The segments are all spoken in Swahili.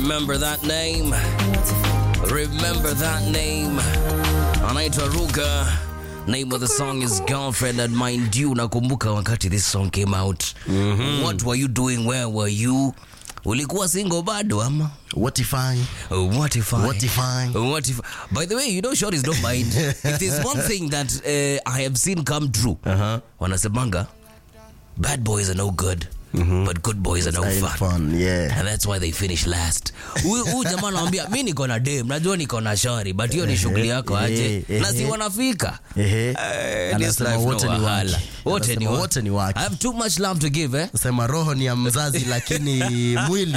Remember that name. Remember that name. Anaitwa Ruga. Name of the song is Girlfriend and mind you, nakumbuka wakati this song came out. What were you doing? Where were you? Ulikuwa single bado ama? What if I? What if I? What if I? What if? By the way, you know shorties don't mind. if there's one thing that uh, I have seen come true, Uh-huh. wanasemanga bad boys are no good, but good boys are no Having fun. fun, yeah. And that's why they finish last. Huyu huyu jamaa anamwambia mi niko na dem, najua niko na shari, but hiyo ni shughuli yako aje. eh, Na si eh. wanafika. Ehe. Eh, this Anasema life no wote ni wahala. wake. Wote ni Anasema wa- wote ni wake. I have too much love to give, eh? Sema roho ni ya mzazi lakini mwili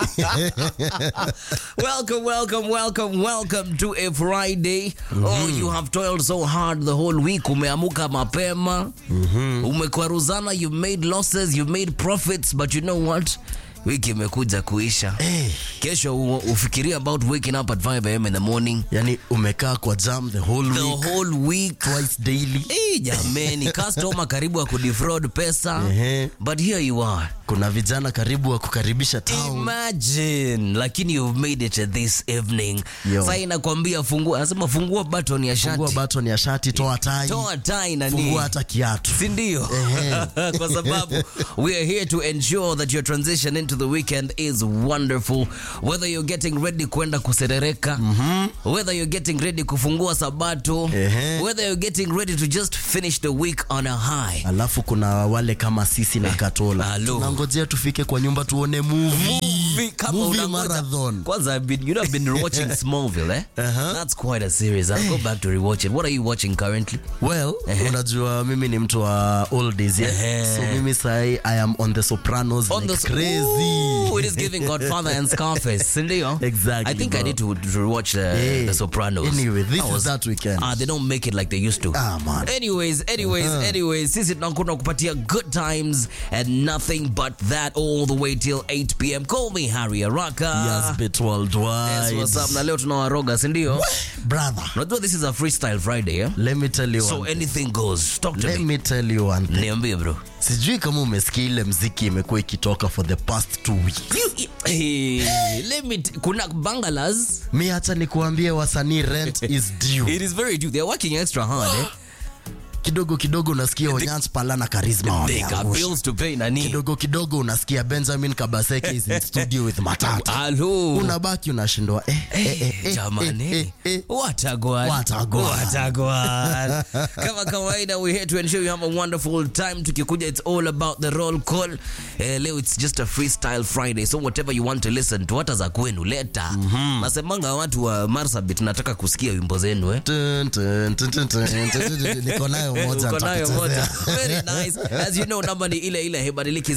welcome, welcome, welcome, welcome to a Friday. Oh, you have toiled so hard the whole week. Umeamuka mapema. Umekwaruzana, you made losses, you made profits, but you know what? Wiki imekuja kuisha. Eh. Kesho u- ufikirie about waking up at 5 a.m. in the morning. yani umekaa kwa jam the whole The week whole week. twice daily Eh, jameni, customer karibu ya kudefraud pesa. Ehe. But here you are. kuna vijana karibu wa kukaribisha town Imagine, lakini you've made it this evening. Yo. Sasa inakwambia fungua, anasema fungua button ya fungua shati. baton ya shati toa tai Toa tai na nini? fungua hata kiatu si ndio? Kwa sababu we are here to ensure that your transition into the weekend is wonderful. Whether you're getting ready kwenda kuserereka, whether you're getting ready kufungua sabato, Ehe. whether you're getting ready to just finish the week on a high. alafu kuna wale kama sisi na katola Halo. tunangojea tufike kwa nyumba tuone movie Movie kama Movie unangoja- marathon. Kwanza I've been, you know, I've been watching Smallville, eh? Uh-huh. That's quite a series. I'll go back to rewatch it. What are you watching currently? well unajua mimi ni mtu wa oldies yeah? Ehe. so mimi sahi i am on the sopranos On like the crazy Ooh, it is giving Godfather and Scarface, sindio? Exactly, I think I bro. need to, to watch the, Yeah. the Sopranos. Anyway, this I is that weekend. Ah, they don't make it like they used to. Ah, man. Anyways, anyways, anyways, sisi tunakwenda kupatia good times and nothing but that all the way till 8 p.m. Call me Harry Araka. yes bit worldwide Yes, what's up? Na leo tunawaroga, sindio? brother Unajua this is a freestyle Friday, eh? let me tell you So one, anything goes. Talk to let me. me tell you one thing Niambie bro. sijui kama umesikia ile mziki imekuwa ikitoka for the past two weeks You, eh, let me t- kuna bangalas mi hata nikuambie wasanii rent is due It is very true. They're working extra hard, eh? kidogo kidogo unasikia Onyans Pala na Charisma They got wameangusha. bills to pay nani. kidogo kidogo unasikia Benjamin Kabaseke is in studio with Matata Hello. unabaki unashindwa eh, eh, eh, eh, Jamani. eh, eh, eh. Watagwan. Watagwan. Watagwan. Kama kawaida we here to ensure you have a wonderful time. Tukikuja it's all about the roll call. Eh, leo it's just a freestyle Friday. So whatever you want to listen to hata za kwenu leta. Nasemanga watu wa Marsabit nataka kusikia wimbo zenu eh. Tun, tun, tun, tun, tun, tun, tun, tun. niko nayo moja Uko nayo nitakuchezea. moja. Very nice. As you know, number ni ile ile hebadiliki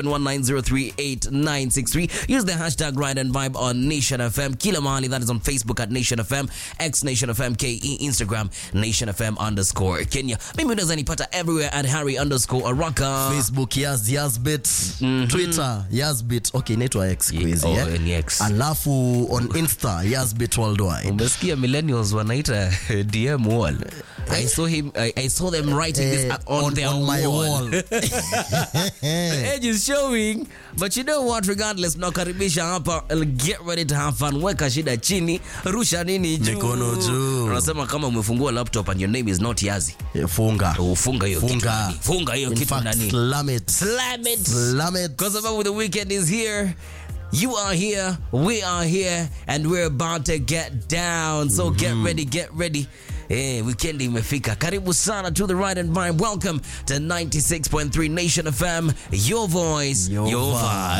0719038963. Use the hashtag Ride and Vibe on Nation FM. Kila mahali that is on Facebook at Nation FM, X Nation FM, KE, Instagram, Nation FM underscore Kenya. Mimi unaweza nipata everywhere at Harry underscore Araka. facebook yas yasbit twitter yasbit okay inaitwa x siku hizi, Oh, eh? ni X. alafu on insta yasbit worldwide Umesikia millennials wanaita DM wall. I saw him I, I saw them writing this Eh, at- on, on, their on my wall. wall The edge is showing but you know what regardless tunakaribisha hapa get ready to have fun weka shida chini rusha nini juu Mikono juu. unasema kama umefungua laptop and your name is not yazi Eh, funga ufunga hiyo kitu Funga. ndani. funga hiyo In kitu fact, ndani slam it slam it slam it kwa sababu the weekend is here You are here, we are here, and we're about to get down. So get ready, get ready. Hey, weekend imefika. Karibu sana to the Ride and Vibe. Welcome to 96.3 Nation FM. Your voice, Your your vibe. vibe.